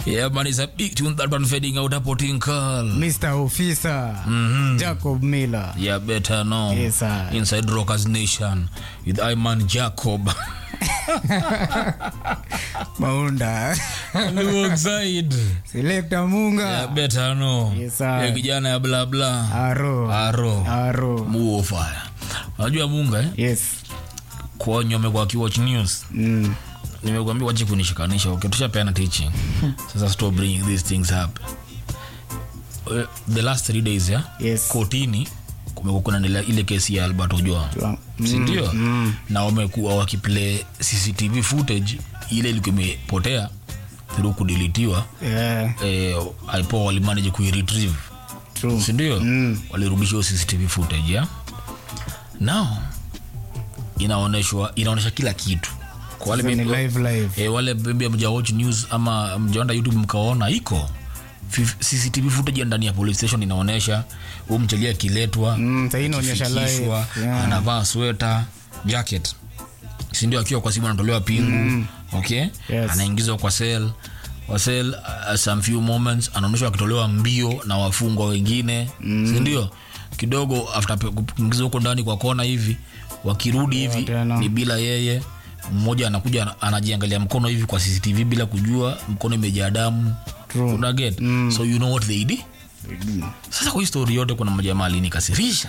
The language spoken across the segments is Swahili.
Yeah, man, it's a big tune that one fading out hapo Tinkal. Mr. Officer Jacob Miller. Yeah, better know. Yes, sir. Inside Rockers Nation with Iman Jacob. Maunda. Alongside. Selector Munga. Yeah, better know. Yes, sir. Ya kijana ya bla bla. Aro. Aro. Aro. Muofaya. Unajua Munga eh? Yes. Kwa nyome kwa Kiwatch News. Mm. Nimekuambia wache kunishikanisha. Okay, tushapeana teaching. Sasa stop bringing these things up. Uh, the last three days yeah? Yes. kotini kumekuwa kuna nile- ile kesi ya albert ojwang Mm, sindio mm. na wamekuwa wakiplay cctv footage ile ilikuwa imepotea through kudilitiwa Yeah. eh, ipo walimanage kuiretrieve True. sindio Mm. walirudisha hiyo cctv footage ya now inaonyeshwa inaonyesha kila kitu kwa wale Sasa ni maybe- live live. eh, wale maybe mja watch news ama mjaenda youtube mkaona iko Fif- cctv footage ya ndani ya police station inaonyesha huu mchalia akiletwa Mm, sasa hii inaonyesha live. akifikishwa, Yeah. anavaa sweta jacket sindio akiwa kwa simu anatolewa pingu okay Yes. anaingizwa kwa sel kwa sel uh, some few moments anaonyeshwa akitolewa mbio na wafungwa wengine sindio kidogo after pe- kuingizwa huko ndani kwa kona hivi wakirudi hivi tena. ni bila yeye mmoja anakuja ana- anajiangalia mkono hivi kwa cctv bila kujua mkono imejaa damu True. una get so you know what they did sasa kwa hii story yote kuna mjamaa alinikasirisha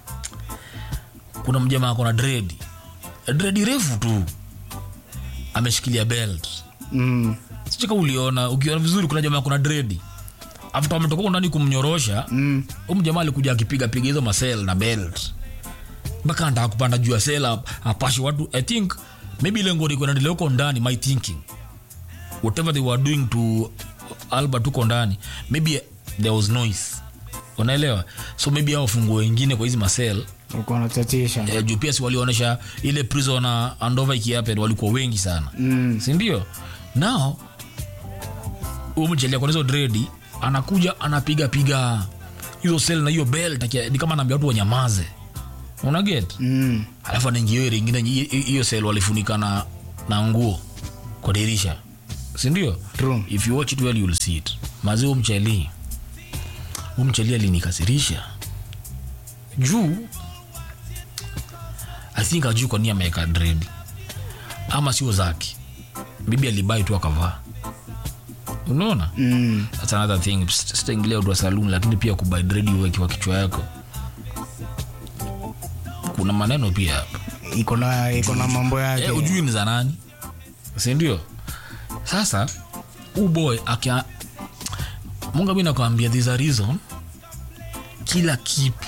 kuna mjamaa akona dredi dredi refu tu ameshikilia belt Mm. sichika uliona ukiona vizuri kuna jamaa kuna dredi after ametoka huko ndani kumnyorosha Mm. huyu mjamaa alikuja akipiga piga hizo masel na belt mpaka anataka kupanda juu ya sel ap- apashe watu i think maybe lengo liko naendelea huko ndani my thinking whatever they were doing to albert huko ndani maybe there was noise unaelewa so maybe hao wafunguo wengine kwa hizi masel Uko unachatisha. eh, juu pia si walionyesha ile prisoner andova ikiapen walikuwa wengi sana Mm. sindio nao huyu mchelia kwa hizo dredi anakuja anapiga piga hizo sel na hiyo belt akia- ni kama anaambia watu wanyamaze unaget Mm. alafu anaingia hiyo ringine hi- hiyo sel walifunika na, na nguo kwa dirisha sindio True. if you watch it well you'll see it mazi huu mcheli huu mcheli alinikasirisha juu i think ajuu kwa nia ameweka dredi ama sio zake bibi alibai tu akavaa unaona Mm. that's another thing Sita- sitaingilia utu wa saloon lakini pia kubai dredi uweke kwa kichwa yako kuna maneno pia hapa Iko na iko na mambo yake. eh, ujui ni za nani sindio sasa huu boy akia munga mi nakwambia there's a reason kila kitu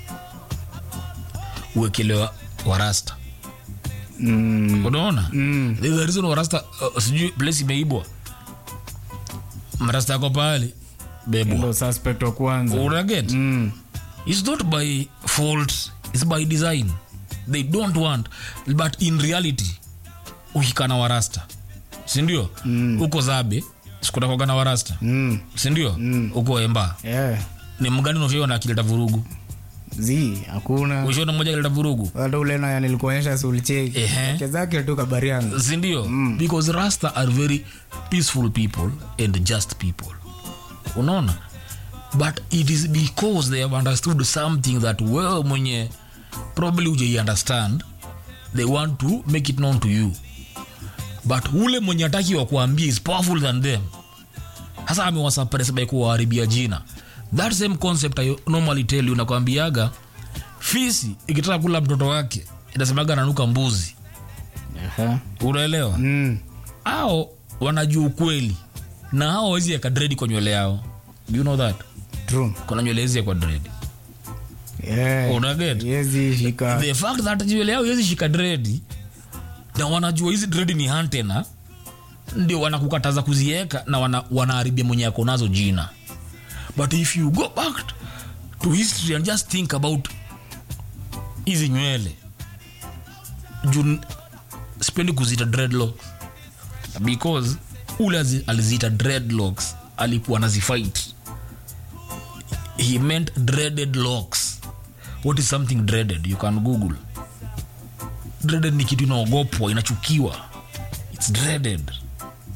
uwekelewa warasta Mm. unaona Mm. there's a reason warasta uh, sijui place imeibwa mrasta ako pale bebwa Ndio suspect wa kwanza. unaget Mm. it's not by fault it's by design they don't want but in reality ukikana warasta sindio huko zabe sikutakogana warasta Mm. sindio huko emba Yeah. ni mgani unaoshiona akileta vurugu Zi, hakuna. ushiona mmoja akileta vurugu Hata ule na nilikuonyesha sulicheki. Ehe. Cheza zake tu kabarianga. sindio because rasta are very peaceful people and just people unaona but it is because they have understood something that wewe mwenye probably ujai understand they want to make it known to you but ule mwenye ataki wa kuambia is powerful than them hasa amewasuppress by kuwaharibia jina that same concept I normally tell you nakwambiaga fisi ikitaka kula mtoto wake inasemaga nanuka mbuzi Aha. unaelewa Mm. ao wanajua ukweli na hao wawezi eka dredi kwa nywele yao Do you know that True. kuna nywele hizi kwa dredi Yeah. unaget Yezi shika. the fact that nywele yao iwezi shika dredi na wanajua hizi dredi ni antena ndio wanakukataza kuzieka na wana, wanaharibia mwenye ako nazo jina but if you go back to history and just think about hizi nywele juu sipendi kuzita dreadlocks because ule azi- aliziita dreadlocks alikuwa nazifight he meant dreaded locks what is something dreaded you can google dreaded ni kitu inaogopwa inachukiwa its dreaded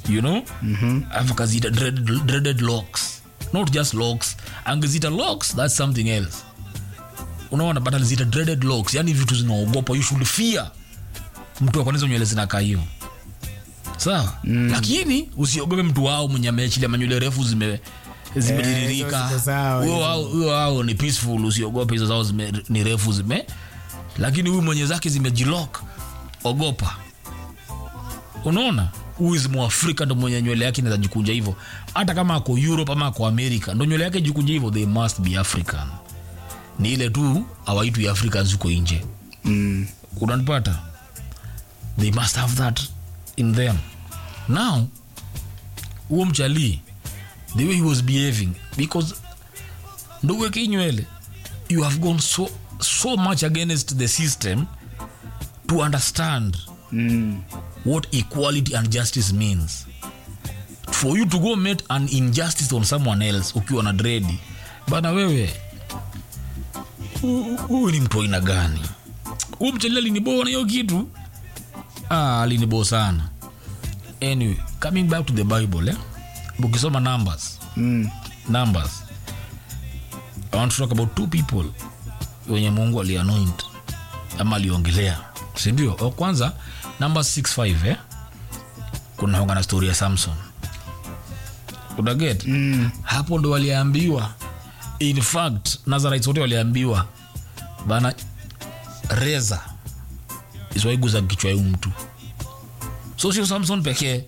you know alafu akaziita dreaded, dreaded locks not just locks angezita locks that's something else unaona but alizita dreaded locks yani vitu zinaogopa you should fear mtu akonizo nywele zinakaa hiyo sawa mm. lakini usiogope mtu wao mwenye ameachilia manywele refu zime zimetiririka hizo ziko sawa, huyo hizo. wao- huyo wao ni peaceful usiogope hizo zao zime, ni refu zime lakini huyu mwenye zake zimejilok ogopa unaona huyu is mwafrika ndo mwenye nywele yake inaweza jikunja hivyo hata kama ako europe ama ako america ndo nywele yake jikunja hivyo they must be african ni ile tu awaitwi africans huko nje Mm. unanipata they must have that in them now huo mchalii the way he was behaving because nduweke nywele you have gone so, so much against the system to understand Mm. what equality and justice means for you to go make an injustice on someone else ukiwa na dredi bana wewe hu- huyu ni mtu aina gani huu mchalili aliniboa na hiyo kitu ah, aliniboa sana anyway coming back to the bible eh? ukisoma numbers Mm. numbers i want to talk about two people wenye mungu alianoint ama aliongelea sindio wa kwanza number 65 eh? kuna honga na story ya samson unaget Mm. hapo ndo waliambiwa in fact nazarites wote waliambiwa bana reza isiwaiguza kichwa yu mtu so sio samson pekee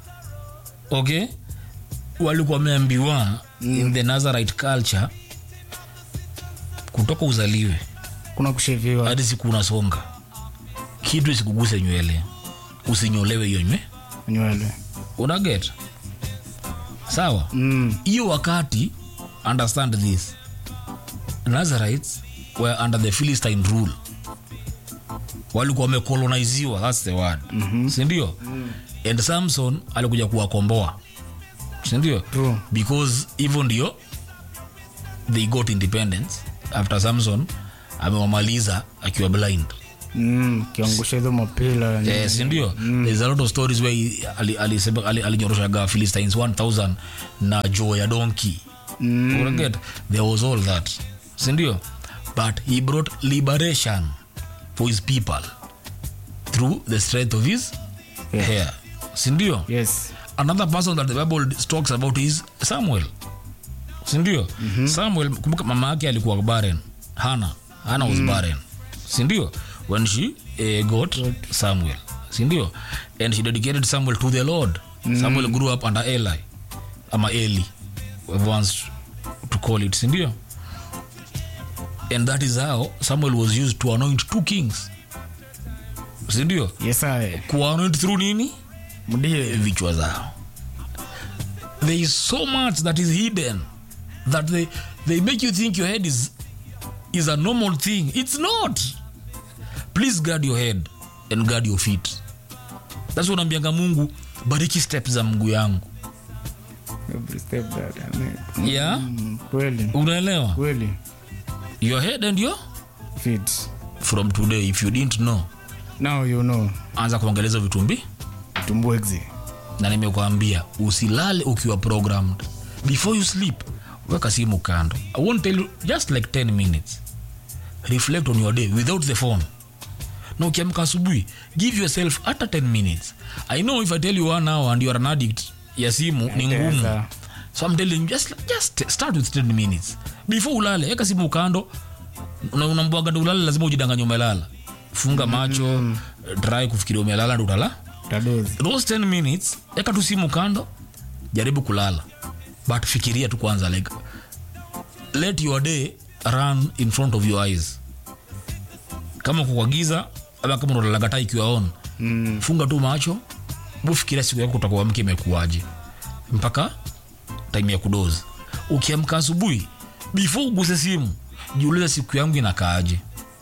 okay walikuwa wameambiwa mm. in the nazarite culture kutoka uzaliwe kuna kusheviwa hadi siku unasonga kitu isikuguse nywele usinyolewe hiyo nywele nywele unaget sawa Mm. hiyo wakati understand this nazarites were under the philistine rule walikuwa wamekoloniziwa thats the word mm-hmm. sindio mm. and samson alikuja kuwakomboa sindio True. because hivyo ndio they got independence after samson amewamaliza akiwa blind Mm. kiangusha hizo mapila Eh, sindio there's a lot of stories where he- ali- alisema- ali- alinyoroshaga philistines 1000 na joo ya donki Mm. mm. there was all that sindio but he brought liberation for his people through the strength of his Yeah. hair sindio yes another person that the bible talks about is samuel sindio mm-hmm. samuel kumbuka mama yake alikuwa barren hana hana was barren sindio when she uh, got samuel sindio and she dedicated samuel to the lord samuel grew up under eli ama eli whoever wants to call it sindio and that is how samuel was used to anoint two kings sindio yes I. kuanoint through nini mdie vichwa zao there is so much that is hidden that they, they make you think your head is, is a normal thing it's not please guard your head and guard your feet thats unaambianga mungu bariki step za mguu yangu every step that I make. yeah Mm, kweli unaelewa kweli your head and your fit from today if you didn't know now you know anza kuongeleza vitumbi tumbwexi na nimekuambia usilale ukiwa programmed before you sleep weka simu kando i won't tell you just like 10 minutes reflect on your day without the phone na ukiamka asubuhi give yourself hata 10 minutes i know if i tell you one hour and you are an addict ya simu ni ngumu Itaeza. so i'm telling you just, just start with 10 minutes before ulale weka simu kando na unambwaga ndo ulale lazima ujidanganya umelala funga macho try kufikiria umelala ndo utalala tadozi those 10 minutes eka tu simu kando jaribu kulala but fikiria tu kwanza like let your day run in front of your eyes kama uko kwa giza ama kama unalalaga taa ikiwa on mm. funga tu macho bufikiria siku yako utakuwa mke imekuaje mpaka time ya kudozi ukiamka asubuhi before uguse simu jiulize siku yangu inakaaje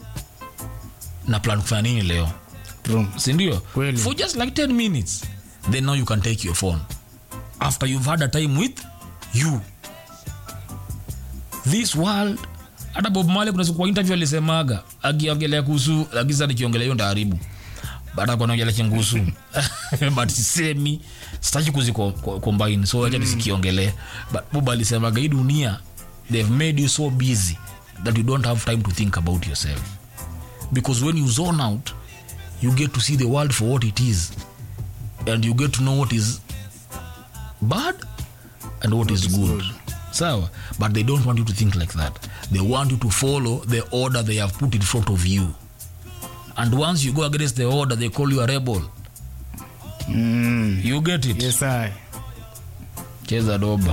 na plan kufanya nini leo True. sindio Kweli. for just like 10 minutes then now you can take your phone after you've had a time with you this world hata bob male kuna siku kwa interview alisemaga akiongelea kuhusu lakini sasa nikiongelea hiyo ndaharibu but akonaujala chengusu but sisemi sitaki kuzicombine so acha nisikiongelee but buba alisemaga hii dunia they've made you so busy that you don't have time to think about yourself because when you zone out you get to see the world for what it is and you get to know what is bad and what is good sawa but they don't want you to think like that they want you to follow the order they have put in front of you and once you go against the order they call you a rebel Mm. you get it Yes, I. cheza doba